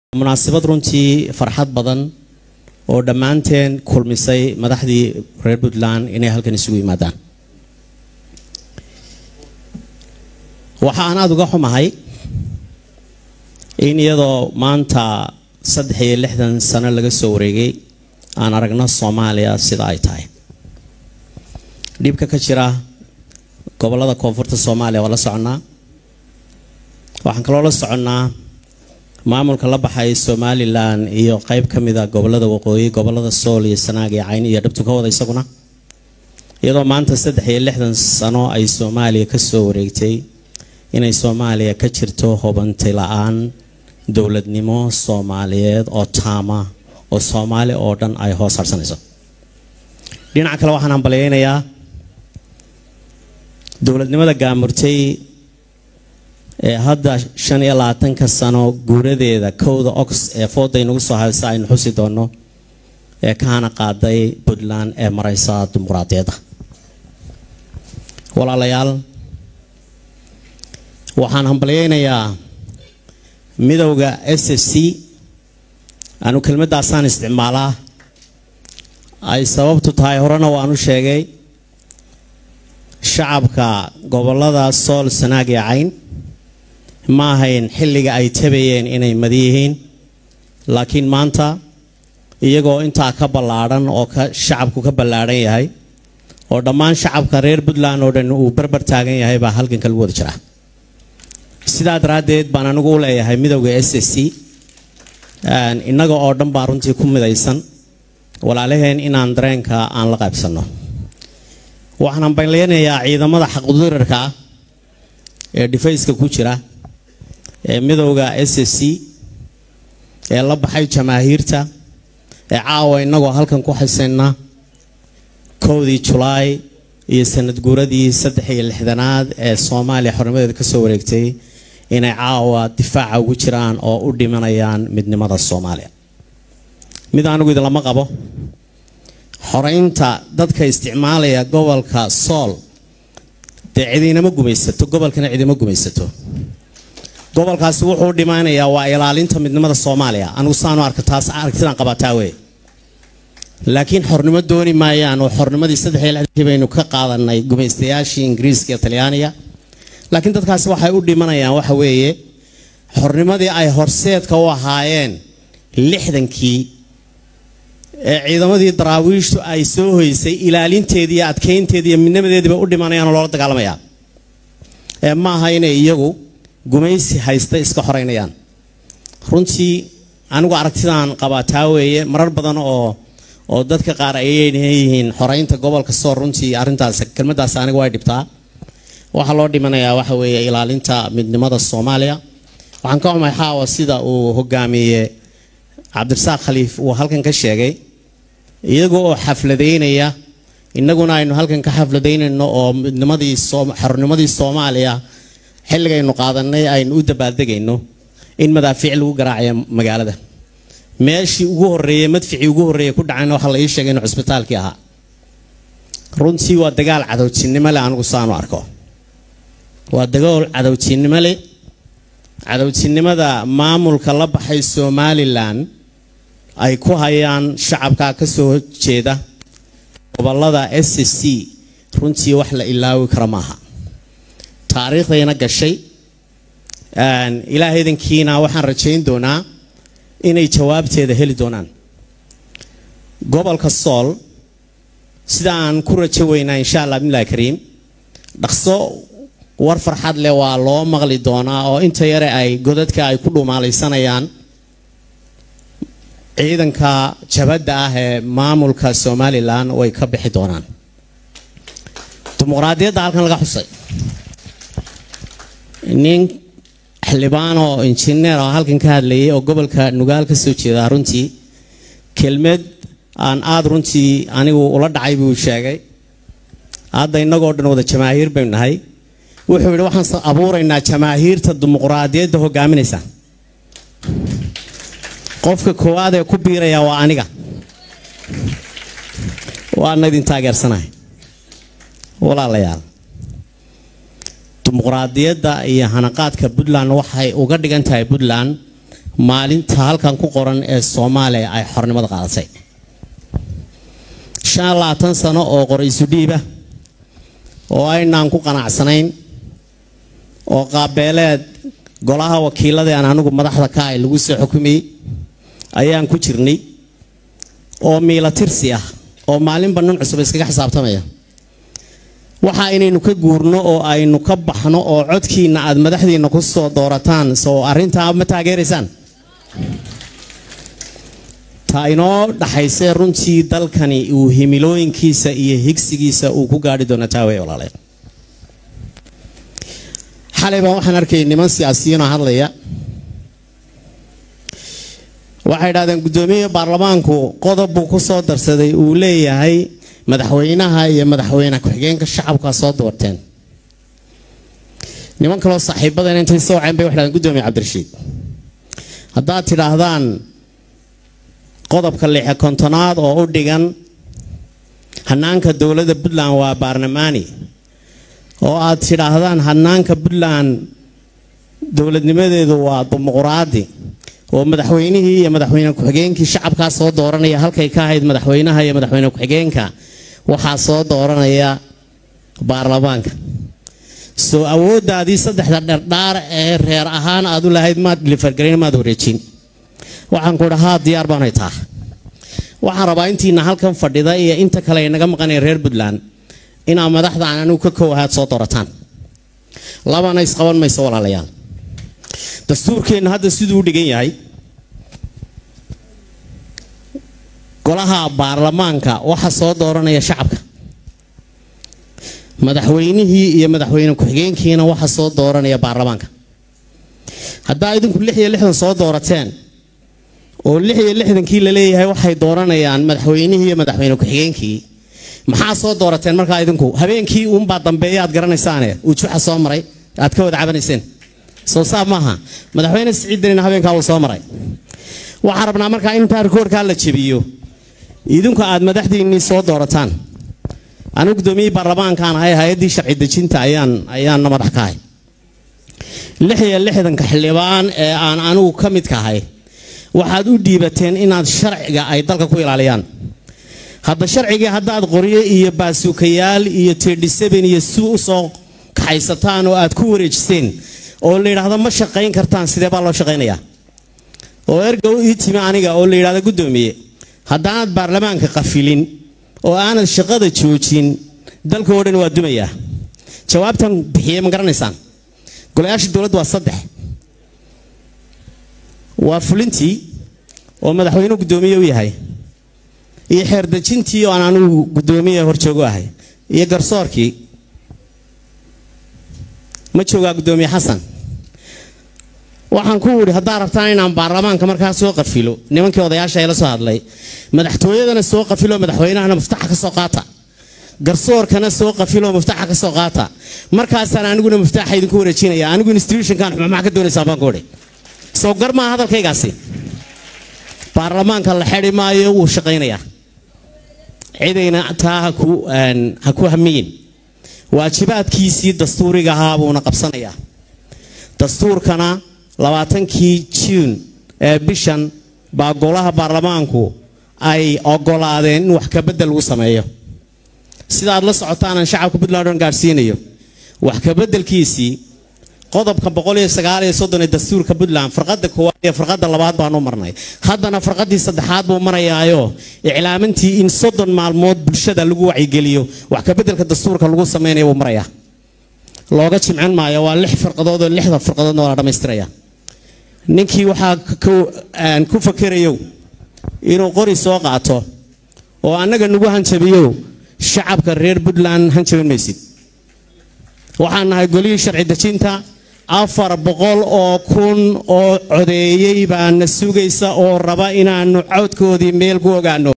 munaasabad runtii farxad badan oo dhammaanteen kulmisay madaxdii reer puntland inay halkan isugu yimaadaan waxa aan aada uga xumahay in iyadoo maanta saddex iyo lixdan sano laga soo wareegay aan aragno soomaaliya sida ay tahay dhibka ka jira gobolada koonfurta soomaaliya waa la soconnaa waxaan kaloo la soconnaa maamulka la baxay somalilan iyo qeyb ka mida gobolada waqooyi gobolada sool iyo sanaag iyo cayn iyo dhabtu ka wada isaguna iyadoo maanta saddex iyo lixdan sano ay soomaaliya kasoo wareegtay inay soomaaliya ka jirto hubanti la-aan dowladnimo soomaaliyeed oo taama oo soomaali oo dhan ay hoos harsanayso dhinaca kale waxaan hambalyeynayaa dowladnimada gaamurtay ee hadda shan iyo labaatanka sano guuradeeda kowda ox ee fooda inagu soo haysa aynu xusi doono ee kaana qaaday puntland ee mareysa dimuqraadiyadda walaalayaal waxaan hambalyeynayaa midowda s f c anu kelmadaasaan isticmaalaa ay sababtu tahay horena waanu sheegay shacabka gobolada sool sanaag iyo cayn ma ahayn xilliga ay tabayeen inay madi yihiin laakiin maanta iyagoo intaa ka ballaadhan oo shacabku ka ballaadhan yahay oo dhammaan shacabka reer puntland oo dhan uu barbar taagan yahay baa halganka lagu wada jiraa sidaa daraaddeed baan anigu u leeyahay midowda s s c innaga oo dhan baa runtii ku midaysan walaalaheen inaan dareenka aan la qaybsanno waxaan hambalyeynayaa ciidamada xaqdirarka ah ee dhifayska ku jira ee midowda s s c ee la baxay jamaahiirta ee caawa innagoo halkan ku xisayna kowdii julaay iyo sanad guuradii saddex iyo lixdanaad ee soomaaliya xornimadeeda kasoo wareegtay inay caawa difaaca ugu jiraan oo u dhimanayaan midnimada soomaaliya mid anigu idinlama qabo xoreynta dadka isticmaalaya gobolka sool dee cidinama gumaysato gobolkana cidima gumaysato gobolkaasi wuxuu dhimanayaa waa ilaalinta midnimada soomaaliya anigu saanu arka taas aragtidaan qabataa wey laakiin xornimo dooni maayaan oo xornimadii saddex iyo lixdankii baynu ka qaadanay gumaystayaashii ingiriiska iyo talyaaniga laakiin dadkaasi waxay u dhimanayaan waxa weeye xornimadii ay horseedka u ahaayeen lixdankii ee ciidamadii daraawiishtu ay soo hoysay ilaalinteedii iyo adkeynteedii iyo midnimadeediiba u dhimanayaan oo loola dagaalamayaa ee ma aha inay iyagu gumaysi haysta iska xoreynayaan runtii anigu aragtidaan qabaa taa weeye marar badan oo oo dadka qaar ayay yihiin xoreynta gobolka soor runtii arrintaas kelmadaas aniga way dhibtaa waxaa loo dhimanayaa waxa weeye ilaalinta midnimada soomaaliya waxaan ka xumahay xaawa sida uu hogaamiye cabdirasaaq khaliif uu halkan ka sheegay iyaga oo xafladeynaya innaguna aynu halkan ka xafladaynayno oo midnimadii xornimadii soomaaliya xilligaynu qaadanay aynu u dabaaldegayno in madaafiic lagu garaacayo magaalada meeshii ugu horeeyey madficii ugu horreeyey ku dhacayna waxaa la ii sheegay inuu cusbitaalkii ahaa runtii waa dagaal cadowtinimo leh anigu saanu arko waa dagaal cadowtinimo leh cadowtinimada maamulka la baxay somalilan ay ku hayaan shacabka ka soo jeeda gobolada s s c runtii wax la ilaawi kara maaha taariikhdayna gashay ilaahaydankiina waxaan rajayn doonaa inay jawaabteeda heli doonaan gobolka sool sida aan ku rajo weynaa insha allah bimillahi kariim dhaqso war farxad leh waa loo maqli doonaa oo inta yare ay godadka ay ku dhumaalaysanayaan ciidanka jabadda ah ee maamulka somalilan way ka bixi doonaan dimuqraadiyadda halkan laga xusay nin xildhibaan oo injineer oo halkan ka hadlayay oo gobolka nugaal ka soo jeeda runtii kelmad aan aada runtii anigu ula dhacay buu sheegay hadda innagoo dhan wada jamaahiir baynu nahay wuxuu yidhi waxaan abuuraynaa jamaahiirta dimuqraadiyadda hogaaminaysa qofka koowaad ee ku biiraya waa aniga waana idin taageersanahay walaalayaal dimuqraadiyadda iyo hanaqaadka puntland waxay uga dhigan tahay puntland maalinta halkan ku qoran ee soomaaliya ay xornimada qaadatay shan iyo labaatan sano oo qoraysu dhiiba oo aynaan ku qanacsanayn oo qaabeeleed golaha wakiilada aan anigu madaxda ka ahay lagu soo xukumayey ayaan ku jirnay oo miila tirsi ah oo maalinba nin cusub iskaga xisaabtamaya waxa inaynu ka guurno oo aynu ka baxno oo codkiina aad madaxdiina ku soo doorataan soo arrintaa ma taageeraysaan ta inoo dhaxaysee runtii dalkani uu himilooyinkiisa iyo higsigiisa uu ku gaadhi doono taawey walaalayaal xalay baan waxaan arkayay niman siyaasiyiinoo hadlaya waxay idhahdeen guddoomiyaha baarlamaanku qodob buu ku soo darsaday uu leeyahay madaxweynaha iyo madaxweyne ku-xigeenka shacabkaa soo doorteen niman kaloo saaxiibadan intay soo waceen bay waxay dhahdeen guddoomiye cabdirashiid haddaad tidhaahdaan qodobka lixe kontonaad oo u dhigan hanaanka dowladda puntland waa baarlamaani oo aad tidhaahdaan hanaanka puntland dowladnimadeedu waa dimuquraadi oo madaxweynihii iyo madaxweyne ku-xigeenkii shacabkaa soo dooranaya halkay ka ahayd madaxweynaha iyo madaxweyne ku-xigeenka waxaa soo dooranaya baarlamaanka soo awooddaadii saddexda dherdhaar ee reer ahaan aad u lahayd maad lifargelin maad wareejin waxaan ku dhahaa diyaar baanay taa waxaan rabaa intiina halkan fadhida iyo inta kale ay naga maqanaya reer puntland inaa madaxda aan anigu ka kow ahaad soo doorataan labana isqaban mayso walaalayaal dastuurkeenna hadda siduu u dhigan yahay golaha baarlamaanka waxa soo dooranaya shacabka madaxweynihii iyo madaxweyne ku-xigeenkiina waxa soo dooranaya baarlamaanka haddaa idinku lix iyo lixdan soo doorateen oo lix iyo lixdankii la leeyahay waxay dooranayaan madaxweynihii iyo madaxweyne ku-xigeenkii maxaa soo doorateen markaa idinku habeenkii uunbaa dambeeya aad garanaysaane uu juxa soo maray aad ka wada cabanayseen soo saab maaha madaxweyne siciid danina habeenkaa uu soo maray waxaan rabnaa markaa intaa rikoorkaa la jebiyo idinku aad madaxdiinnii soo doorataan anigu guddoomiyihii baarlamaankaan ahay hay-addii sharci dejinta ayaan ayaanna madax ka ahay lix iyo lixdanka xildhibaan ee aan anigu ka midka ahay waxaad u dhiibateen inaad sharciga ay dalka ku ilaaliyaan hadda sharcigii haddaad qoryo iyo baasuukayaal iyo tirdhisaben iyo si u soo kaxaysataan oo aad ku wareejiseen oo la yidhaahdo ma shaqayn kartaan sidee baa loo shaqaynayaa oo erga u ii timi aniga oo la yidhahdo guddoomiye haddaanad baarlamaanka qafilin oo aanad shaqada joojin dalka oo dhan waa dumayaa jawaabtan bixiyey ma garanaysaan golayaasha dowladda waa saddex waa fulintii oo madaxweynuhu guddoomiye u yahay iyo xeerdejintii oo aan anigu guddoomiye horjoogo ahay iyo garsoorkii ma joogaa guddoomiye xasan waxaan ku idhi haddaa rabtaan inaan baarlamaanka markaa soo qafilo nimankii odayaasha la soo hadlay madaxtooyadana soo qafilo madaxweynahana muftaxa ka soo qaata garsoorkana soo qafilo muftaxa ka soo qaata markaasaan aniguna muftaxa idinku wareejinaya anigu institutionkan maxaa ka doonaysaa baan ku idhi soo gar maa hadalkaygaasi baarlamaanka la xedi maayo wuu shaqaynayaa cidayna taa ha ku hamiyin waajibaadkiisii dastuuriga ahaa buuna qabsanayaa dastuurkana labaatankii juun ee bishan baa golaha baarlamaanku ay ogolaadeen in wax kabedel lagu sameeyo sidaad la socotaanan shacabka puntland on gaadhsiinayo wax kabedelkiisii qodobka boqol iyo sagaal iyo soddon ee dastuurka puntland farqada koowaad iyo farqada labaad baanu marnay haddana farqadii saddexaad buu marayaayo iclaamintii in soddon maalmood bulshada lagu wacyigeliyo wax kabedelka dastuurka lagu samaynayo buu marayaa looga jimcin maayo waa lix farqadood oo lixda farqadoodna waa la dhammaystiraya ninkii waxaa ku fakerayow inuu qori soo qaato oo annaga nagu hanjabiyow shacabka reer puntland hanjabin maysid waxaan nahay golihii sharci dejinta afar boqol oo kun oo codeeyey baana sugaysa oo raba inaanu codkoodii meel ku ogaano